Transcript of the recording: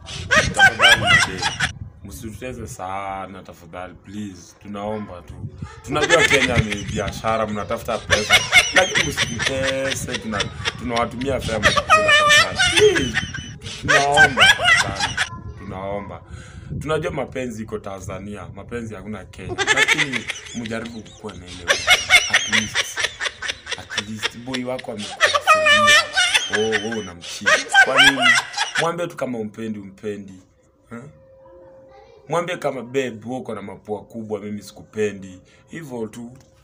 tafadhali babe, msituteze sana tafadhali please tunaomba tu tunajua kenya ni biashara mnatafuta pesa lakini msitutese tuna tunawatumia fea mtakula tafadhali please tunaomba sana tunaomba tunajua mapenzi iko tanzania mapenzi hakuna kenya lakini mjaribu kukuwa na ile at least at least boy wako amekufuria oh, wewe unamchia kwani mwambie tu kama umpendi umpendi huh? mwambie kama babe wewe uko na mapua kubwa mimi sikupendi hivyo tu